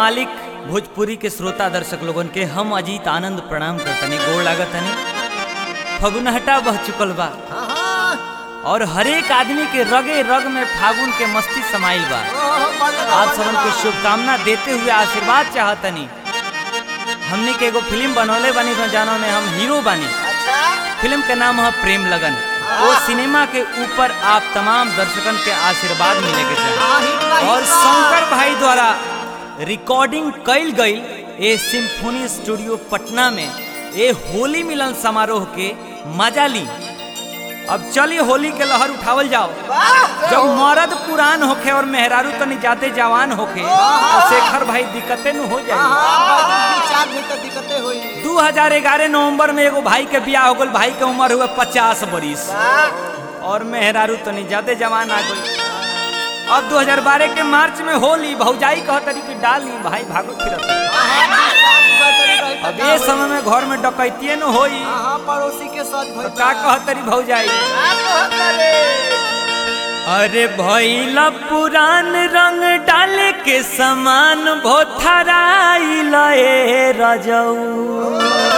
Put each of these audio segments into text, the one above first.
मालिक भोजपुरी के श्रोता दर्शक लोगन के हम अजीत आनंद प्रणाम करतनी गोड़ लागतनी फगुनहटा बह चुकल बा हाँ, हाँ। और हरेक आदमी के रगे रग में फागुन के मस्ती समाइल बा ओह, बदला, आप सबन के बदला। शुभकामना देते हुए आशीर्वाद चाहतनी हमने के एगो फिल्म बनौले बानी तो जानो में हम हीरो बानी अच्छा फिल्म के नाम है प्रेम लगन वो सिनेमा के ऊपर आप तमाम दर्शकन के आशीर्वाद मिले के चाहिए हाँ, हिट बा, और हिट बा। शंकर भाई द्वारा रिकॉर्डिंग कइल गई ए सिम्फोनी स्टूडियो पटना में ए होली मिलन समारोह के मजा ली अब चलिए होली के लहर उठावल जाओ वाह, जब मर्द पुरान होखे और मेहरारू तनी जाते जवान होखे तो शेखर भाई दिक्कतें न हो हाँ, जाए हाँ, दू चार दिन तक दिक्कतें हुई 2011 नवंबर में एगो भाई के बियाह हो गल भाई के उम्र हुए पचास बरिस वाह, और मेहरारू तनी ज्यादा जवान आ गई अब 2012 के मार्च में होली भौजाई कह तरी कि डाली भाई भागो फिरत हाँ, हाँ, बैटरी रही तो अब का ये होई? समय में घर में डकैतिये न होई हाँ, हाँ, पड़ोसी के साथ तो भइल का बा। कह तरी भौजाई का कहत रे? अरे भैला पुरान रंग डाले के समान भोथराइल ए रजऊ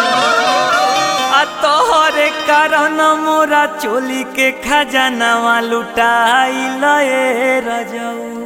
आ तोहरे कारण मोरा चोली के खजानावा लुटाइल ए रजऊ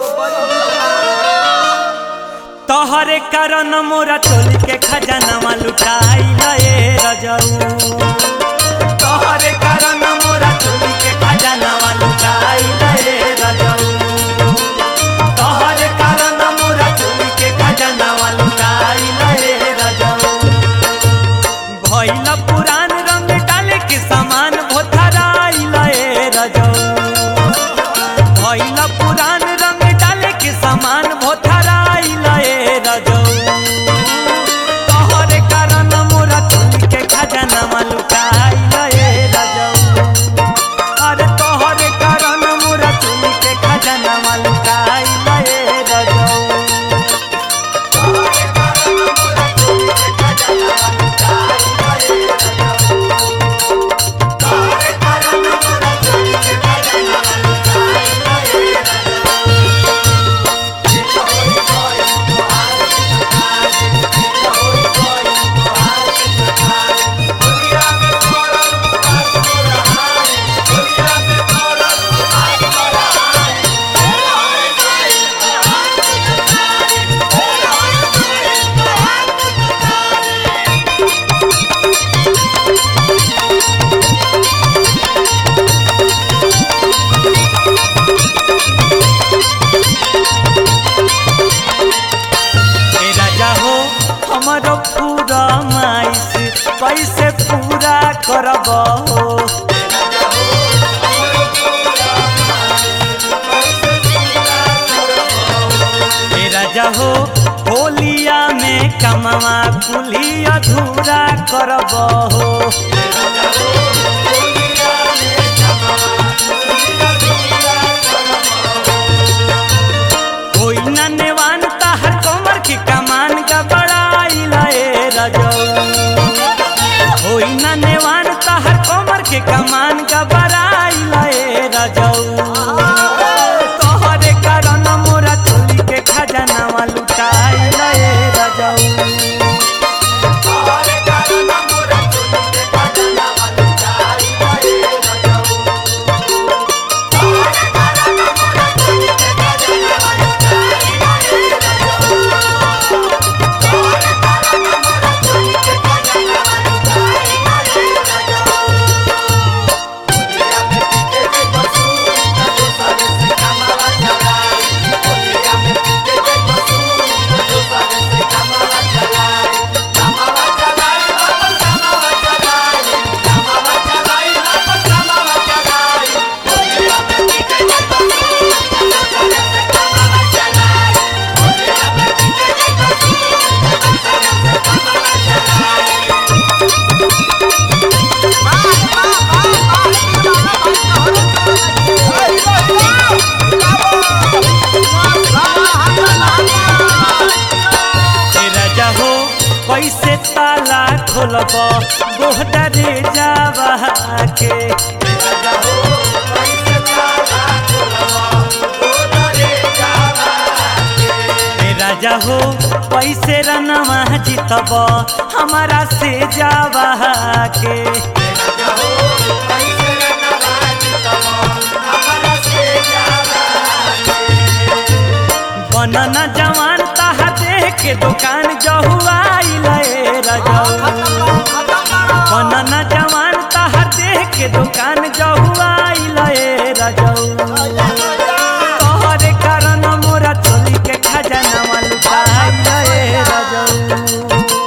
तोहरे कारण मोरा चोली के खजानावा लुटाइल ए रजऊ तोहरे कारण मोरा चोली के खजानावा लुटाइल ए रजऊ तोहरे कारण मोरा चोली के खजानावा लुटाइल ए रजऊ भइल पुरान रंग डाले के सामान भोथराइल ए रजऊ भइल पुरान रंग डाले के सामान भोथराइल ए रजऊ तोहरे कारण मोरा चोली के खजानावा लुटाइल ए रजऊ अरे तोहरे कारण मोरा चोली के खजानावा लुटाइल ए रजऊ ए राजा हो हमारो पूरा माइस कैसे पूरा करब हो ए राजा हो होलिया में कमवा कुली अधूरा करब हो कोई न नेवान ताहर कमर की कमान का बड़ाई लाए रजऊ कोई न नेवान ताहर कमर के कमान का बड़ाई लाए रजऊ तोहरे कारण मोरा चोली के खजानावा लुटाई लाए रजऊ ए राजा हो कैसे ताला खोलब गोहदा रे जावा के राजा हो पैसे रनवा जीतब हमारा से जावा के बनन जवान ताहा देख के दुकान जहुआइल रजऊ बनन जवान ताहा देख के दुकान जहुआइल रजऊ तोहरे कारण मोरा चोली के खजाना लुटाइल रजऊ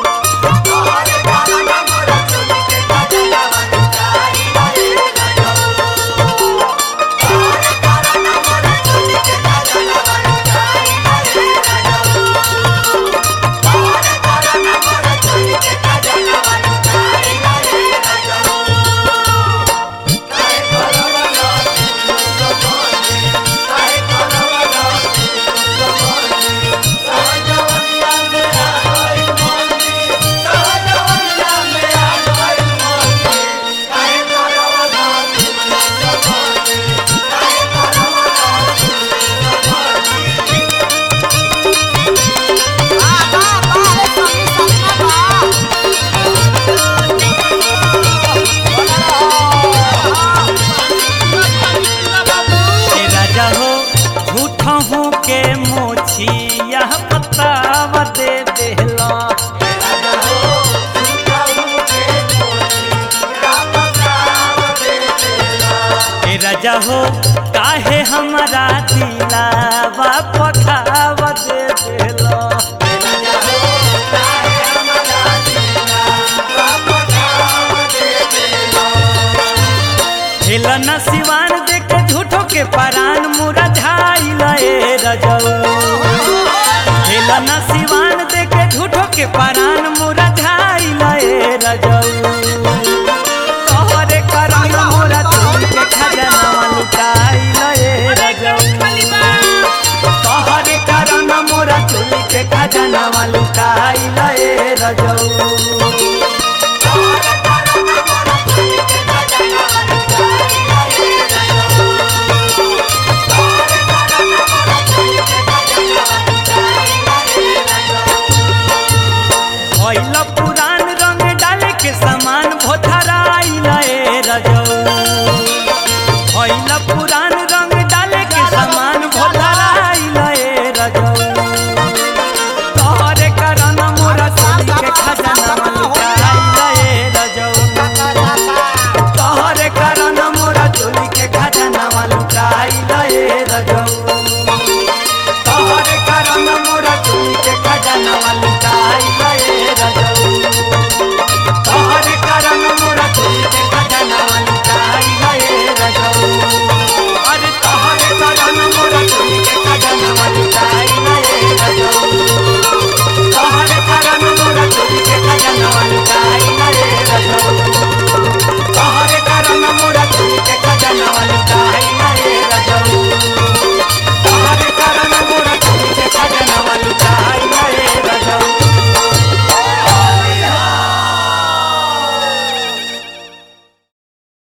ए राजा हो झूठ हूँ के मोछी यह पताव दे देला ए राजा हो काहे हमारा दिलावा पखाव दे देला हेलन सिवान देख के झूठो के परान मुरा झाइल ए रजऊ हेलन सिवान देख के झूठो के परान मुरा झाइल ए रजऊ तोहरे करम मोरा चोरी के खजाना लुटाइल ए रजऊ तोहरे करम मोरा चोरी के खजाना लुटाइल ए रजऊ भइल पुरान रंग डाले के सामान भोथराइल ए रजऊ भइल पुरान रंग डाले के सामान भोथराइल ए रजऊ तोहरे कारण मोरा चोरी के खजाना लुटाइल ए रजऊ तोहरे कारण मोरा चोरी के खजाना लुटाइल ए रजऊ तोहरे कारण मोरा चोरी के खजाना